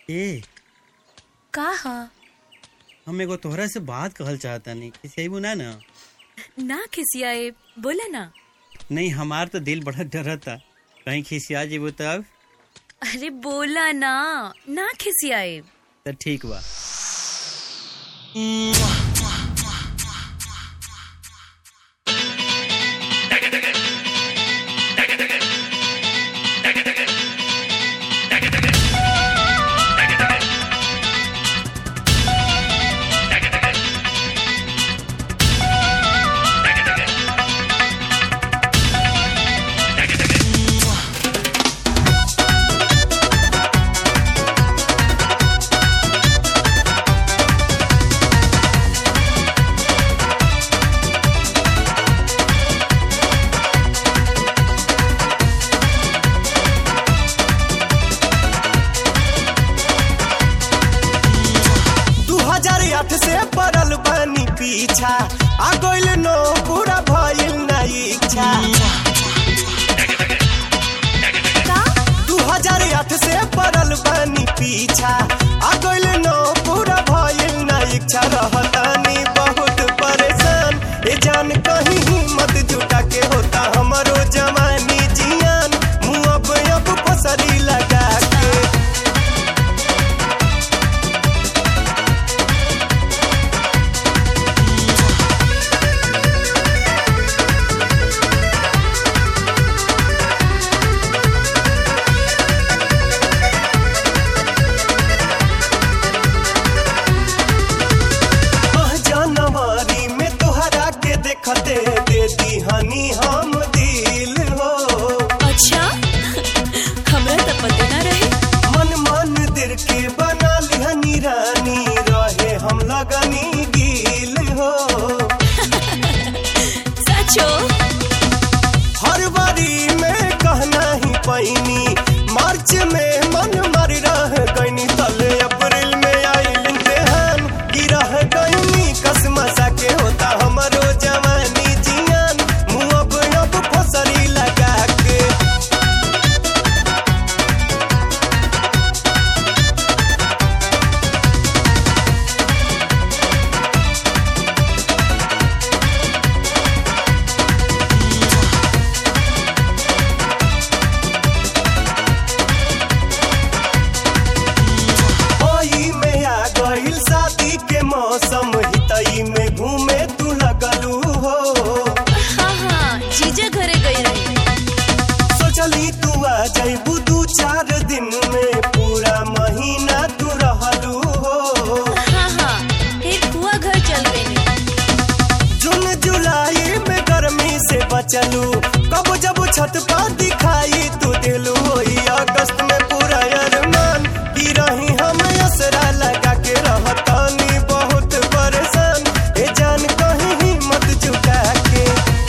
ए का ह हम एगो तोहरा से बात कहल चाहतानी खिसियाबू ना ना ना खिसियाए बोला ना नहीं हमार तो दिल बड़ा डरता कहीं खिसिया जेबू तब अरे बोला ना ना खिसियाए तो ठीक बा दू हजार आठ से पड़ल बानी पीछा आ गइल नो पूरा भइल ना इच्छा दू हजार आठ से पड़ल बानी पीछा आ गइल नो पूरा भइल ना इच्छा रहतानी बहुत परेशान ए जान कहीं हिम्मत जुटा के होता हमरो जवानी जियान मुँह अब अब फसरी लगा के आह, जनवरी में तोहरा के देखते दे दीहनी हम दिल हो अच्छा हमरा तो पते ना रहे मन मन दिल के बना लिहनी रानी रहे हम लगनी गिल हो सचो फरवरी में कहना ही पैनी मार्च में मन मर रह गईनी तले अप्रैल में आइल इम्तिहान गिरह गईनी कसमसा के होता हमरो जवानी जियान मुँह अब अब फसरी लगा के ओई में आ गइल शादी के मौसम हितई में घूमे तू लगलू हो हाँ हाँ जीजा घरे गई रही सोचली तू आ जइबू दू चार दिन में पूरा महीना तू रहलू हो हाँ हाँ फिर हुआ घर चल गई जून जुलाई में गर्मी से बचलू कब जब छत पर दिखाई तू दिलू होई अगस्त में पूरा अरमान की रही हम असरा लगा के रहतानी बहुत परेशान ए जान कहीं हिम्मत जुटा के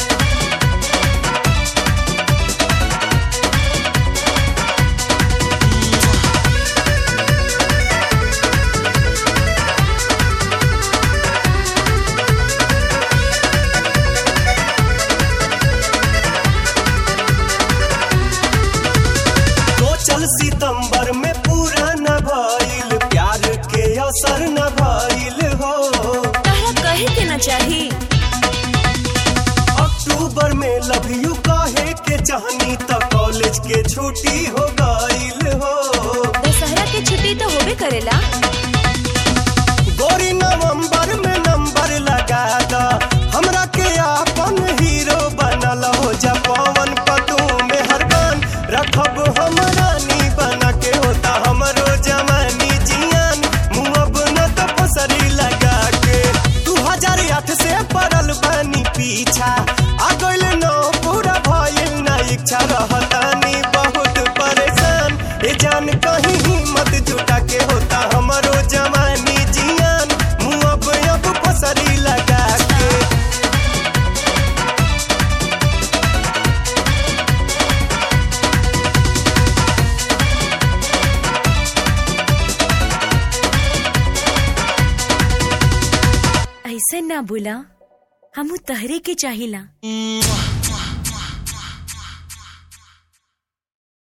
सोचल सितंबर में पूरा न भइल प्यार के असर न भइल हो तारा कहे के ना चाही अक्टूबर में लव यू कहे के चाहनी त कॉलेज के छुट्टी हो गइल हो दशहरा के छुट्टी तो होबे करेला गोरी नवंबर में नंबर लगा दा हमरा के आपन हीरो बनल हो जा पवन पतू में हरबान रखब हम रानी बना के होता हमरो जवानी जियान मुँह अब न तो फसरी लगा के दू हजार आठ से पड़ल बानी पीछा आ गइल नो पूरा भइल ना इच्छा रहतानी बहुत परेशान ए जान कहीं हिम्मत जुटा के होता हमरो जवानी जियान मुँह अब अब फसरी लगा के ऐसे ना बोला हम तहरे के चाहिला